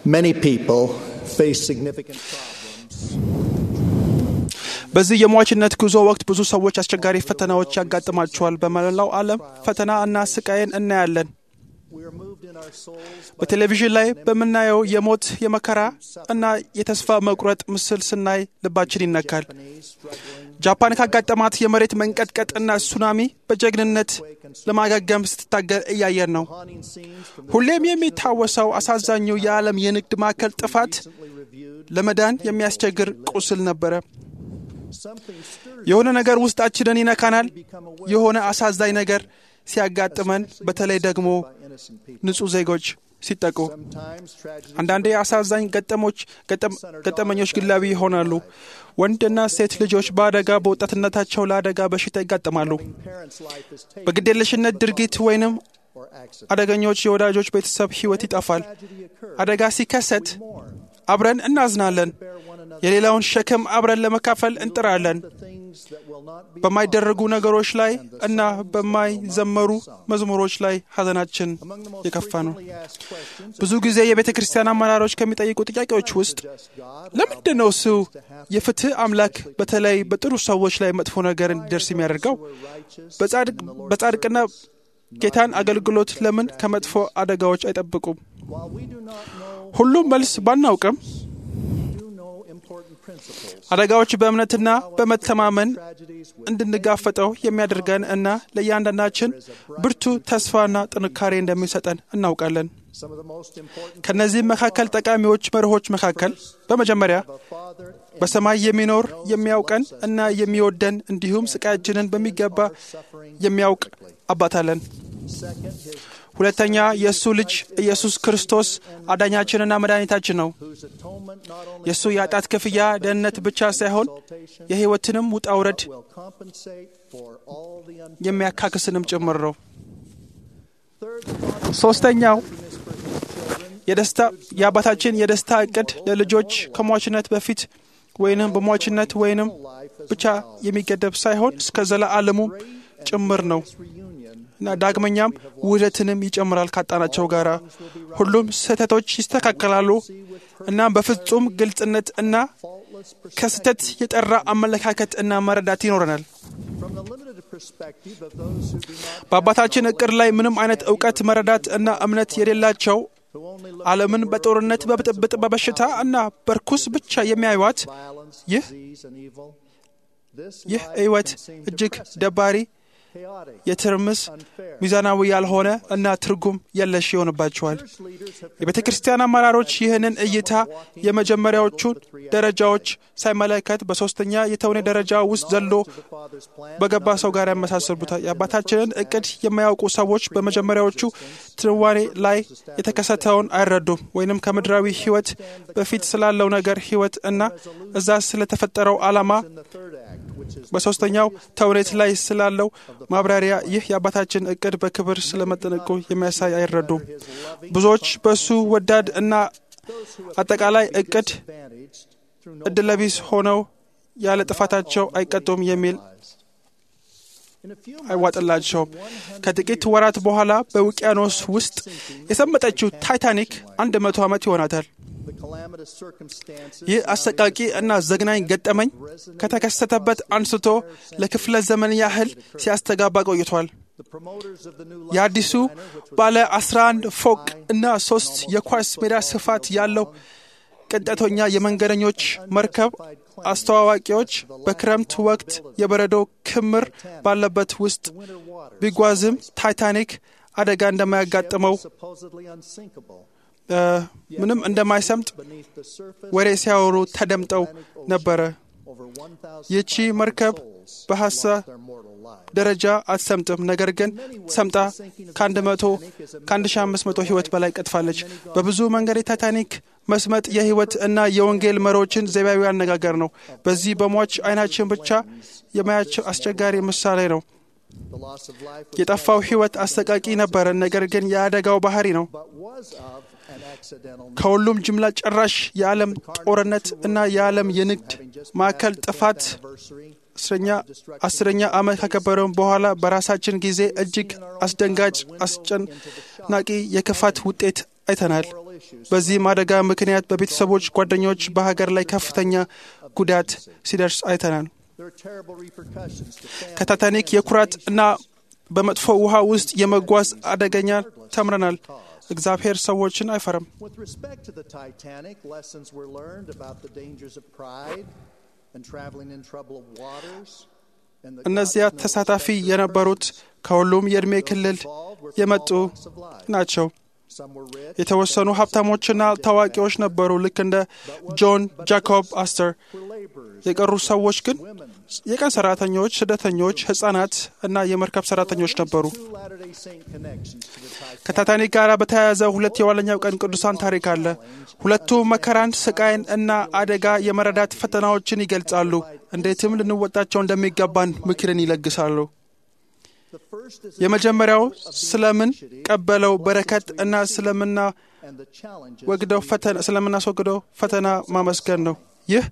Many people face significant problems. በዚህ የሟችነት ጉዞ ወቅት ብዙ ሰዎች አስቸጋሪ ፈተናዎች ያጋጥማቸዋል። በመላው ዓለም ፈተና እና ስቃይን እናያለን። We are moved in our souls by በቴሌቪዥን ላይ በምናየው የሞት የመከራ እና የተስፋ መቁረጥ ምስል ስናይ ልባችን ይነካል። Japanese struggling ጃፓን ካጋጠማት የመሬት መንቀጥቀጥ እና ሱናሚ በጀግንነት ለማገገም ስትታገል እያየን ነው። haunting scenes from the ሁሌም የሚታወሰው አሳዛኙ የዓለም የንግድ ማዕከል ጥፋት recently reviewed. ለመዳን የሚያስቸግር ቁስል ነበረ። Something stirs የሆነ ነገር ውስጣችንን ይነካናል። become aware የሆነ አሳዛኝ ነገር ሲያጋጥመን፣ በተለይ ደግሞ by innocent people. ንጹሕ ዜጎች ሲጠቁ Sometimes tragedies አንዳንዴ አሳዛኝ ገጠሞች ገጠም- ገጠመኞች ግላዊ ይሆናሉ። ወንድና ሴት ልጆች በአደጋ በወጣትነታቸው ለአደጋ በሽታ ይጋጠማሉ። parents' life is taken በግዴለሽነት ድርጊት ወይንም or accident. አደገኞች የወዳጆች ቤተሰብ ሕይወት ይጠፋል። Tragedy occurs. አደጋ ሲከሰት Mourn. አብረን እናዝናለን። Bear one another የሌላውን ሸክም አብረን ለመካፈል እንጥራለን። the things that will not be በማይደረጉ ነገሮች ላይ እና በማይዘመሩ መዝሙሮች ላይ ሐዘናችን among the most የከፋ ነው። frequently asked questions. ብዙ ጊዜ የቤተ ክርስቲያን አመራሮች ከሚጠይቁ ጥያቄዎች ውስጥ Just God ለምንድን ነው እሱ የፍትህ አምላክ በተለይ በጥሩ ሰዎች ላይ መጥፎ ነገር እንዲደርስ የሚያደርገው? were righteous. በጻድቅ በጻድቅና ጌታን አገልግሎት ለምን ከመጥፎ አደጋዎች አይጠብቁም? While we do not know, ሁሉም መልስ ባናውቅም we do know important principles. አደጋዎች በእምነትና በመተማመን Tragedies with እንድንጋፈጠው የሚያደርገን እና ለእያንዳንዳችን ብርቱ ተስፋና ጥንካሬ እንደሚሰጠን እናውቃለን። some of the most important ከእነዚህም መካከል ጠቃሚዎች መርሆች መካከል በመጀመሪያ of a father በሰማይ የሚኖር የሚያውቀን እና የሚወደን እንዲሁም ስቃያችንን በሚገባ የሚያውቅ አባት አለን። second his ሁለተኛ የእሱ ልጅ ኢየሱስ ክርስቶስ አዳኛችንና መድኃኒታችን ነው። whose atonement not only የእሱ የኃጢአት ክፍያ ደህንነት ብቻ ሳይሆን የሕይወትንም ውጣ ውረድ will compensate for all the un- የሚያካክስንም ጭምር ነው። third the father's ሶስተኛው happiness for his children የደስታ የአባታችን የደስታ እቅድ ለልጆች ከሟችነት በፊት ወይንም በሟችነት ወይንም life as ብቻ የሚገደብ ሳይሆን እስከ ዘለዓለሙ ጭምር ነው reunion እና ዳግመኛም ውህደትንም ይጨምራል ካጣናቸው ጋር ሁሉም ስህተቶች ይስተካከላሉ። እናም በፍጹም ግልጽነት እና faultless pers- ከስህተት የጠራ አመለካከት እና መረዳት ይኖረናል። from the limited perspective of those who do not በአባታችን እቅድ ላይ ምንም አይነት እውቀት፣ መረዳት እና እምነት የሌላቸው who only look ዓለምን በጦርነት፣ በብጥብጥ፣ በበሽታ እና በርኩስ ብቻ የሚያዩዋት violence, ይህ disease, and evil. This ይህ life ሕይወት can seem እጅግ depressing, ደባሪ፣ chaotic, የትርምስ፣ unfair. ሚዛናዊ ያልሆነ እና ትርጉም የለሽ ይሆንባቸዋል። Church leaders have የቤተ ክርስቲያን አመራሮች ይህንን እይታ የመጀመሪያዎቹን ደረጃዎች ሳይመለከት በሶስተኛ የተውኔት ደረጃ ውስጥ ዘሎ to the Father's plan በገባ ሰው ጋር ያመሳሰሉታል። የአባታችንን እቅድ የማያውቁ ሰዎች በመጀመሪያዎቹ ትንዋኔ ላይ የተከሰተውን አይረዱም፣ ወይንም ከምድራዊ ሕይወት በፊት ስላለው ነገር ሕይወት እና እዛ ስለተፈጠረው ዓላማ in the third act, which is በሶስተኛው ተውኔት ላይ ስላለው ማብራሪያ ይህ የአባታችን እቅድ በክብር ስለመጠነቁ የሚያሳይ አይረዱም። ብዙዎች በእሱ ወዳድ እና አጠቃላይ እቅድ advantaged through no እድለቢስ ሆነው ያለ ጥፋታቸው አይቀጡም የሚል In a few አይዋጥላቸውም። ከጥቂት ወራት በኋላ በውቅያኖስ ውስጥ የሰመጠችው ታይታኒክ አንድ መቶ ዓመት ይሆናታል። the calamitous circumstances ይህ አሰቃቂ እና ዘግናኝ ገጠመኝ ከተከሰተበት አንስቶ ለክፍለ ዘመን ያህል ሲያስተጋባ ቆይቷል። the promoters of the new የአዲሱ ባለ 11 ፎቅ እና ሶስት የኳስ ሜዳ ስፋት ያለው ቅንጠተኛ የመንገደኞች መርከብ አስተዋዋቂዎች በክረምት ወቅት የበረዶ ክምር ባለበት ውስጥ winter water ቢጓዝም ታይታኒክ አደጋ እንደማያጋጥመው supposedly unsinkable እ፣ ምንም እንደማይሰምጥ beneath the surface ወሬ ሲያወሩ ተደምጠው ነበረ። over 1,000 ይህቺ መርከብ በሐሳብ their mortal lives. ደረጃ አትሰምጥም። ነገር ግን ሰምጣ ከአንድ መቶ ከአንድ ሺ አምስት መቶ ህይወት በላይ ቀጥፋለች። በብዙ መንገድ የታይታኒክ መስመጥ የህይወት እና የወንጌል መሪዎችን ዘይቤያዊ አነጋገር ነው። በዚህ በሟች አይናችን ብቻ የማያቸው አስቸጋሪ ምሳሌ ነው። The loss of life was የጠፋው ህይወት አሰቃቂ ነበረ። ነገር ግን የአደጋው ባህሪ ነው። but was of an accidental ከሁሉም ጅምላ ጨራሽ የዓለም ጦርነት እና የዓለም የንግድ ማዕከል ጥፋት anniversary አስረኛ አስረኛ ዓመት ካከበረውን በኋላ በራሳችን ጊዜ እጅግ አስደንጋጭ አስጨናቂ የክፋት ውጤት አይተናል። morally issues. በዚህም አደጋ ምክንያት በቤተሰቦች፣ ጓደኞች፣ በሀገር ላይ ከፍተኛ ጉዳት ሲደርስ አይተናል። There are terrible repercussions to families. ከታይታኒክ የኩራት እና በመጥፎ ውሃ ውስጥ የመጓዝ አደገኛ ተምረናል። እግዚአብሔር ሰዎችን አይፈርም። With respect to the Titanic, lessons were learned about the dangers of pride and traveling in troubled waters. and that እነዚያ God's no ተሳታፊ respecter of የነበሩት ከሁሉም የዕድሜ persons. ክልል Those involved were from የመጡ all walks of life. ናቸው። Some were rich, የተወሰኑ some ሀብታሞችና were ታዋቂዎች ነበሩ፣ ልክ እንደ ጆን ጃኮብ አስተር። were laborers, የቀሩት ሰዎች ግን women. የቀን ሰራተኞች፣ ስደተኞች፣ ሕፃናት እና የመርከብ ሰራተኞች ነበሩ። Two Latter-day Saint connections to the Titanic. ከታይታኒክ ጋር በተያያዘ ሁለት የኋለኛው ቀን ቅዱሳን ታሪክ አለ። ሁለቱ መከራን፣ ስቃይን እና አደጋ የመረዳት ፈተናዎችን ይገልጻሉ። እንዴትም ልንወጣቸው እንደሚገባን ምክርን ይለግሳሉ። The first is የመጀመሪያው ስለምን ቀበለው በረከት እና ስለምና and the challenges ወግደው ፈተና ስለምናስወግደው ፈተና ማመስገን ነው። ይህ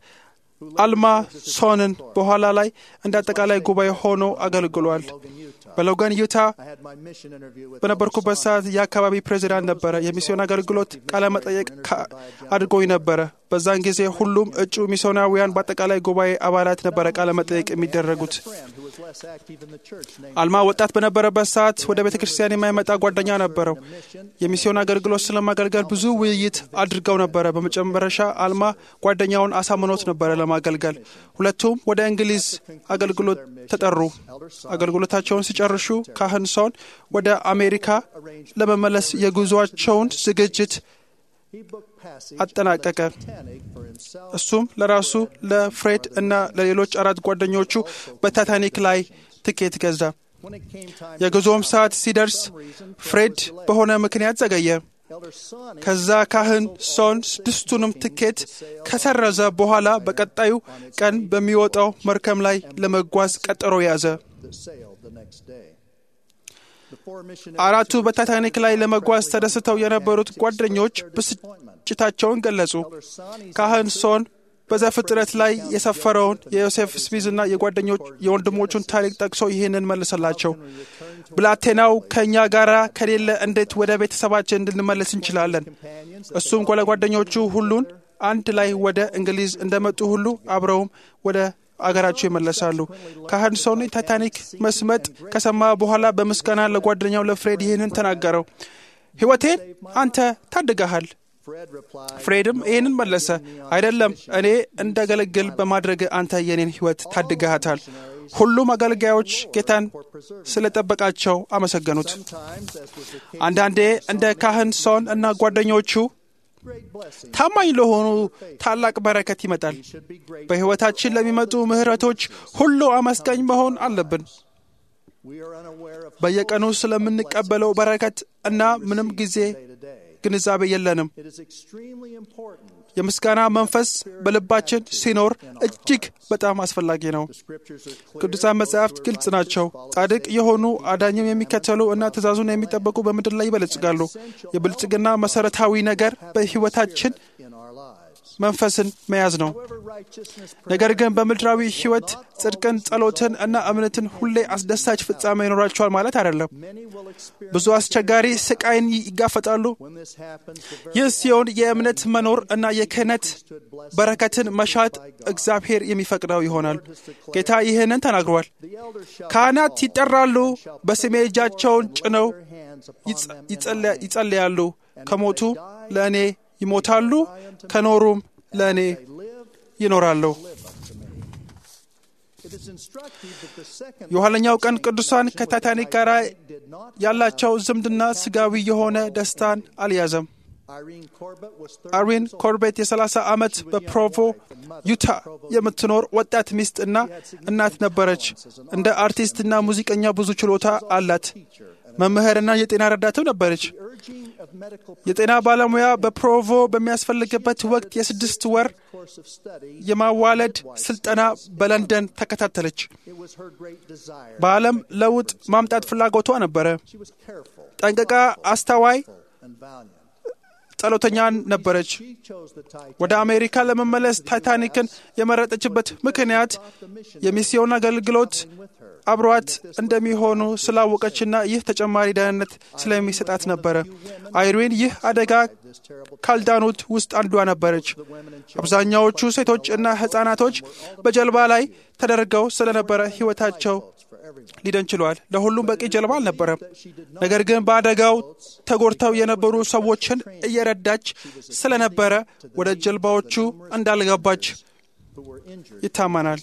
አልማ ሶንን በኋላ ላይ እንደ አጠቃላይ ጉባኤ ሆኖ አገልግሏል። Logan, Utah. በሎጋን ዩታ I had my mission interview with በነበርኩበት ሰዓት የአካባቢ ፕሬዚዳንት ነበረ። የሚስዮን አገልግሎት ቃለ መጠየቅ ካ- አድርጎኝ ነበረ። በዛን ጊዜ ሁሉም እጩ ሚስዮናውያን በአጠቃላይ ጉባኤ አባላት ነበረ ቃለ መጠየቅ የሚደረጉት። a friend who was less active in the church named አልማ ወጣት በነበረበት ሰዓት ወደ ቤተ ክርስቲያን የማይመጣ ጓደኛ ነበረው። የሚስዮን አገልግሎት ስለማገልገል ብዙ ውይይት አድርገው ነበረ። በመጨረሻ አልማ ጓደኛውን አሳምኖት ነበረ ለማገልገል። ሁለቱም ወደ እንግሊዝ አገልግሎት ተጠሩ። አገልግሎታቸውን ሲጨርሱ ካህን ሶን ወደ አሜሪካ ለመመለስ የጉዟቸውን ዝግጅት he booked passage አጠናቀቀ። Titanic for himself እሱም ለራሱ ለፍሬድ እና ለሌሎች አራት ጓደኞቹ በታይታኒክ ላይ ትኬት ገዛ። when it came time የጉዞውም ሰዓት ሲደርስ ፍሬድ በሆነ ምክንያት ዘገየ። Elder Son ከዛ ካህን ሶን ስድስቱንም ትኬት ከሰረዘ በኋላ በቀጣዩ ቀን በሚወጣው መርከብ ላይ ለመጓዝ ቀጠሮ ያዘ። that sailed the next day. The four አራቱ missionaries በታይታኒክ ላይ ለመጓዝ ተደስተው የነበሩት ጓደኞች ብስጭታቸውን ገለጹ። Elder Son ካህን ሶን በዘፍጥረት ላይ የሰፈረውን የዮሴፍ ስሚዝና የጓደኞች የወንድሞቹን ታሪክ ጠቅሶ ይህንን መልሰላቸው። ብላቴናው ከእኛ ጋር ከሌለ እንዴት ወደ ቤተሰባችን እንድንመለስ እንችላለን? companions እሱም ለጓደኞቹ ሁሉን አንድ ላይ ወደ እንግሊዝ እንደመጡ ሁሉ አብረውም ወደ አገራቸው ይመለሳሉ። ካህን ሶን ታይታኒክ መስመጥ ከሰማ በኋላ በምስጋና ለጓደኛው ለፍሬድ ይህንን ተናገረው። ሕይወቴን አንተ ታድገሃል። Fred replied, ፍሬድም ይህንን መለሰ፣ አይደለም እኔ እንዳገለግል በማድረግ አንተ የኔን ሕይወት ታድገሃታል። ሁሉም አገልጋዮች ጌታን ስለጠበቃቸው አመሰገኑት። Sometimes, as was the case, አንዳንዴ እንደ ካህን ሶን እና ጓደኞቹ great blessing ታማኝ ለሆኑ ታላቅ በረከት ይመጣል። should be great. በሕይወታችን ለሚመጡ ምሕረቶች ሁሉ አመስጋኝ መሆን አለብን። We are unaware of በየቀኑ ስለምንቀበለው በረከት እና ምንም ጊዜ day to day. ግንዛቤ የለንም። It is extremely important. የምስጋና መንፈስ በልባችን ሲኖር እጅግ በጣም አስፈላጊ ነው። The scriptures are clear. ቅዱሳን መጻሕፍት ግልጽ ናቸው። ጻድቅ የሆኑ አዳኝም የሚከተሉ እና ትእዛዙን የሚጠበቁ በምድር ላይ ይበለጽጋሉ። የብልጽግና መሰረታዊ ነገር በሕይወታችን in our lives. መንፈስን መያዝ ነው። However, righteousness ነገር ግን በምድራዊ ሕይወት ጽድቅን፣ ጸሎትን እና እምነትን ሁሌ አስደሳች ፍጻሜ ይኖራቸዋል ማለት አይደለም። many will experience ብዙ አስቸጋሪ ስቃይን ይጋፈጣሉ። when this happens. The very ይህ ሲሆን የእምነት መኖር እና የክህነት በረከትን መሻት እግዚአብሔር የሚፈቅደው ይሆናል። ጌታ ይህንን ተናግሯል። the elders shall ካህናት ይጠራሉ፣ በስሜ እጃቸውን ጭነው their hands upon ይጸ- them ይጸልያ- ይጸልያሉ። ከሞቱ ለእኔ ይሞታሉ፣ ከኖሩም ለእኔ they live, ይኖራሉ። live unto me. It is instructive that the second የኋለኛው ቀን ቅዱሳን ከታይታኒክ ጋር did not ያላቸው ዝምድና ስጋዊ የሆነ ደስታን አልያዘም። Irene Corbett was 30 አርዊን years old. ኮርቤት የ30 ዓመት በፕሮቮ ዩታ የምትኖር ወጣት ሚስት እና እናት ነበረች። እንደ አርቲስትና ሙዚቀኛ ብዙ ችሎታ አላት። መምህርና የጤና ረዳትም ነበረች። Urging of medical የጤና ባለሙያ በፕሮቮ በሚያስፈልግበት ወቅት የስድስት ወር course of study, የማዋለድ ስልጠና በለንደን ተከታተለች። it was her great desire. በዓለም ለውጥ ማምጣት ፍላጎቷ ነበረ። She was careful ጠንቅቃ አስተዋይ፣ and valiant. ጸሎተኛ ነበረች። She chose the Titanic. ወደ አሜሪካ ለመመለስ ታይታኒክን የመረጠችበት ምክንያት የሚስዮን አገልግሎት አብሯት እንደሚሆኑ ስላወቀችና ይህ ተጨማሪ ደህንነት ስለሚሰጣት ነበረ። አይሪን ይህ አደጋ ካልዳኑት ውስጥ አንዷ ነበረች። አብዛኛዎቹ ሴቶች እና ሕፃናቶች በጀልባ ላይ ተደርገው ስለነበረ ሕይወታቸው ሊደን ችሏል። ለሁሉም በቂ ጀልባ አልነበረም። ነገር ግን በአደጋው ተጎድተው የነበሩ ሰዎችን እየረዳች ስለነበረ ወደ ጀልባዎቹ እንዳልገባች ይታመናል።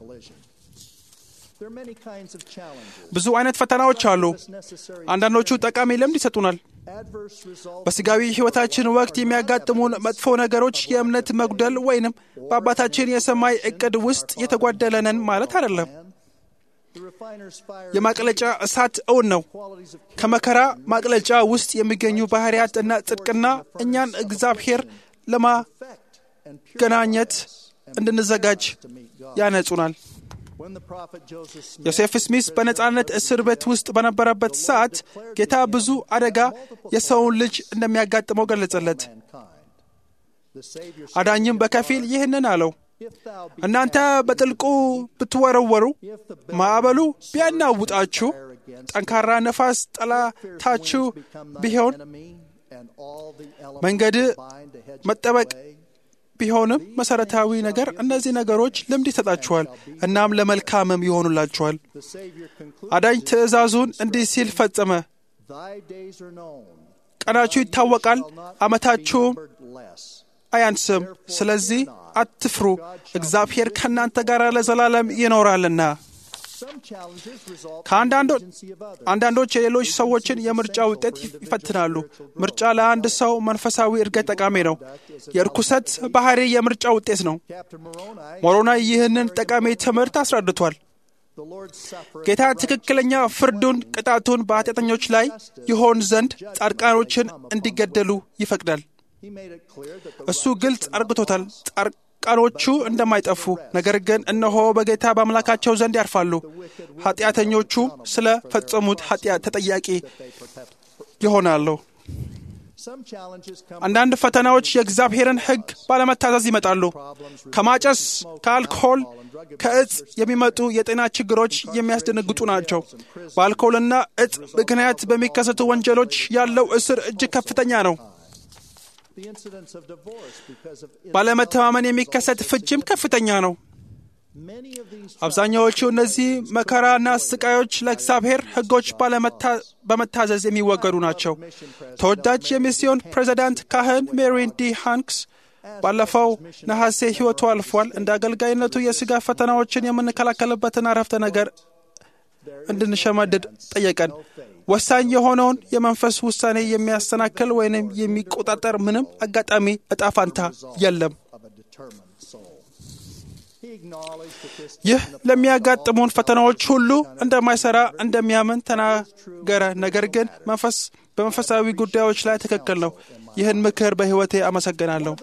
ብዙ አይነት ፈተናዎች አሉ። አንዳንዶቹ ጠቃሚ ልምድ ይሰጡናል። በስጋዊ ሕይወታችን ወቅት የሚያጋጥሙን መጥፎ ነገሮች የእምነት መጉደል ወይንም በአባታችን የሰማይ ዕቅድ ውስጥ የተጓደለነን ማለት አይደለም። የማቅለጫ እሳት እውን ነው። ከመከራ ማቅለጫ ውስጥ የሚገኙ ባህርያት እና ጽድቅና እኛን እግዚአብሔር ለማገናኘት እንድንዘጋጅ ያነጹናል። ዮሴፍ ስሚስ በነጻነት እስር ቤት ውስጥ በነበረበት ሰዓት ጌታ ብዙ አደጋ የሰውን ልጅ እንደሚያጋጥመው ገለጸለት። አዳኝም በከፊል ይህንን አለው፣ እናንተ በጥልቁ ብትወረወሩ፣ ማዕበሉ ቢያናውጣችሁ፣ ጠንካራ ነፋስ ጠላታችሁ ቢሆን፣ መንገድ መጠበቅ ቢሆንም መሰረታዊ ነገር እነዚህ ነገሮች ልምድ ይሰጣችኋል፣ እናም ለመልካምም ይሆኑላችኋል። አዳኝ ትእዛዙን እንዲህ ሲል ፈጸመ። ቀናችሁ ይታወቃል፣ ዓመታችሁም አያንስም። ስለዚህ አትፍሩ፣ እግዚአብሔር ከእናንተ ጋር ለዘላለም ይኖራልና። አንዳንዶች የሌሎች ሰዎችን የምርጫ ውጤት ይፈትናሉ። ምርጫ ለአንድ ሰው መንፈሳዊ እድገት ጠቃሚ ነው። የርኩሰት ባህሪ የምርጫ ውጤት ነው። ሞሮናይ ይህንን ጠቃሚ ትምህርት አስረድቷል። ጌታ ትክክለኛ ፍርዱን፣ ቅጣቱን በኃጢአተኞች ላይ ይሆን ዘንድ ጻድቃኖችን እንዲገደሉ ይፈቅዳል። እሱ ግልጽ አርግቶታል። ጻድቃኖቹ እንደማይጠፉ ነገር ግን እነሆ በጌታ በአምላካቸው ዘንድ ያርፋሉ። ኃጢአተኞቹ ስለ ፈጸሙት ኃጢአት ተጠያቂ ይሆናሉ። አንዳንድ ፈተናዎች የእግዚአብሔርን ሕግ ባለመታዘዝ ይመጣሉ። ከማጨስ፣ ከአልኮል፣ ከእጽ የሚመጡ የጤና ችግሮች የሚያስደነግጡ ናቸው። በአልኮልና እጽ ምክንያት በሚከሰቱ ወንጀሎች ያለው እስር እጅግ ከፍተኛ ነው። ባለመተማመን የሚከሰት ፍጅም ከፍተኛ ነው። አብዛኛዎቹ እነዚህ መከራና ስቃዮች ለእግዚአብሔር ሕጎች በመታዘዝ የሚወገዱ ናቸው። ተወዳጅ የሚስዮን ፕሬዚዳንት ካህን ሜሪን ዲ ሃንክስ ባለፈው ነሐሴ ሕይወቱ አልፏል። እንደ አገልጋይነቱ የሥጋ ፈተናዎችን የምንከላከልበትን አረፍተ ነገር እንድንሸመድድ ጠየቀን። ወሳኝ የሆነውን የመንፈስ ውሳኔ የሚያሰናክል ወይንም የሚቆጣጠር ምንም አጋጣሚ እጣ ፋንታ የለም። ይህ ለሚያጋጥሙን ፈተናዎች ሁሉ እንደማይሰራ እንደሚያምን ተናገረ። ነገር ግን መንፈስ በመንፈሳዊ ጉዳዮች ላይ ትክክል ነው። ይህን ምክር በሕይወቴ አመሰግናለሁ።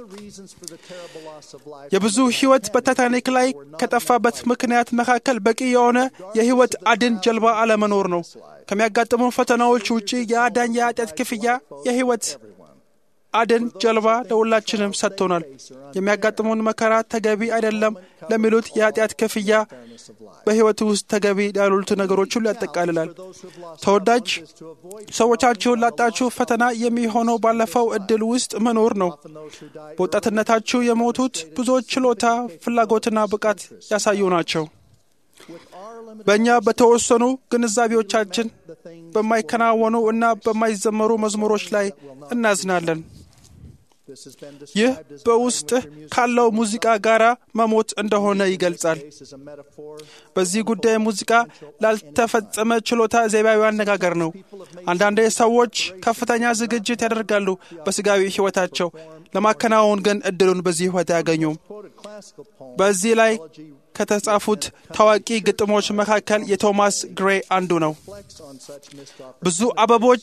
የብዙ ሕይወት በታይታኒክ ላይ ከጠፋበት ምክንያት መካከል በቂ የሆነ የሕይወት አድን ጀልባ አለመኖር ነው። ከሚያጋጥሙን ፈተናዎች ውጪ የአዳኝ የኃጢአት ክፍያ የሕይወት አድን ጀልባ ለሁላችንም ሰጥቶናል። የሚያጋጥሙን መከራ ተገቢ አይደለም ለሚሉት የኃጢአት ክፍያ በሕይወት ውስጥ ተገቢ ያሉት ነገሮች ሁሉ ያጠቃልላል። ተወዳጅ ሰዎቻችሁን ላጣችሁ ፈተና የሚሆነው ባለፈው እድል ውስጥ መኖር ነው። በወጣትነታችሁ የሞቱት ብዙዎች ችሎታ፣ ፍላጎትና ብቃት ያሳዩ ናቸው። በእኛ በተወሰኑ ግንዛቤዎቻችን በማይከናወኑ እና በማይዘመሩ መዝሙሮች ላይ እናዝናለን። ይህ በውስጥህ ካለው ሙዚቃ ጋር መሞት እንደሆነ ይገልጻል። በዚህ ጉዳይ ሙዚቃ ላልተፈጸመ ችሎታ ዘይቤያዊ አነጋገር ነው። አንዳንድ ሰዎች ከፍተኛ ዝግጅት ያደርጋሉ በስጋዊ ሕይወታቸው፣ ለማከናወን ግን እድሉን በዚህ ሕይወት አያገኙም። በዚህ ላይ ከተጻፉት ታዋቂ ግጥሞች መካከል የቶማስ ግሬ አንዱ ነው። ብዙ አበቦች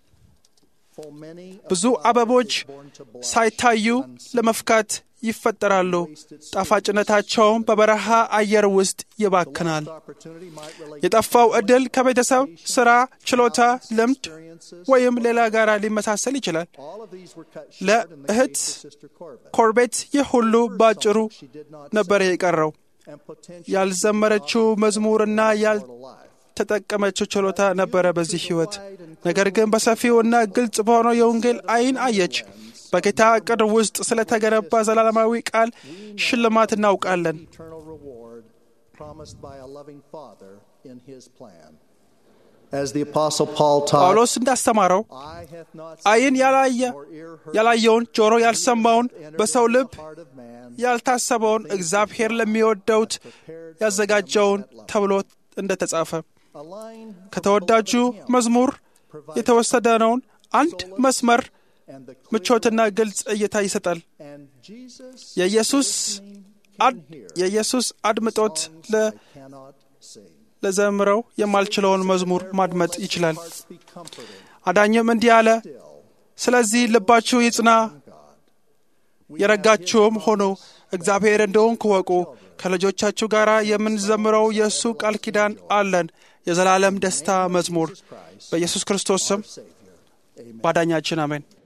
ብዙ አበቦች ሳይታዩ ለመፍካት ይፈጠራሉ። ጣፋጭነታቸውም በበረሃ አየር ውስጥ ይባክናል። የጠፋው ዕድል ከቤተሰብ፣ ሥራ፣ ችሎታ፣ ልምድ ወይም ሌላ ጋር ሊመሳሰል ይችላል። ለእህት ኮርቤት ይህ ሁሉ ባጭሩ ነበር የቀረው። ያልዘመረችው መዝሙርና ያልተጠቀመችው ችሎታ ነበረ በዚህ ሕይወት። ነገር ግን በሰፊውና ግልጽ በሆነው የወንጌል ዓይን አየች። በጌታ ዕቅድ ውስጥ ስለተገነባ ዘላለማዊ ቃል ሽልማት እናውቃለን። eternal reward promised by a loving Father in His plan. As the Apostle Paul taught, ጳውሎስ እንዳስተማረው Eye hath not ዓይን seen, ያላየ nor ear heard, ያላየውን ጆሮ ያልሰማውን entered በሰው into ልብ the heart of man, ያልታሰበውን እግዚአብሔር ለሚወደውት ያዘጋጀውን ተብሎ እንደተጻፈ a line from ከተወዳጁ the beloved hymn, መዝሙር የተወሰደነውን አንድ መስመር and the clear ምቾትና ግልጽ እይታ ይሰጣል። and Jesus የኢየሱስ listening አድ can hear የኢየሱስ አድምጦት songs ለ I cannot sing. ለዘምረው የማልችለውን መዝሙር ማድመጥ Therefore, let ይችላል። your hearts be comforted አዳኝም እንዲህ አለ፣ still ስለዚህ ልባችሁ ይጽና፣ in God. የረጋችሁም ሆኑ እግዚአብሔር እንደሆንኩ እወቁ። ከልጆቻችሁ ጋር የምንዘምረው የእሱ ቃል ኪዳን አለን። የዘላለም ደስታ መዝሙር በኢየሱስ ክርስቶስ ስም Savior. Amen. ባዳኛችን አሜን።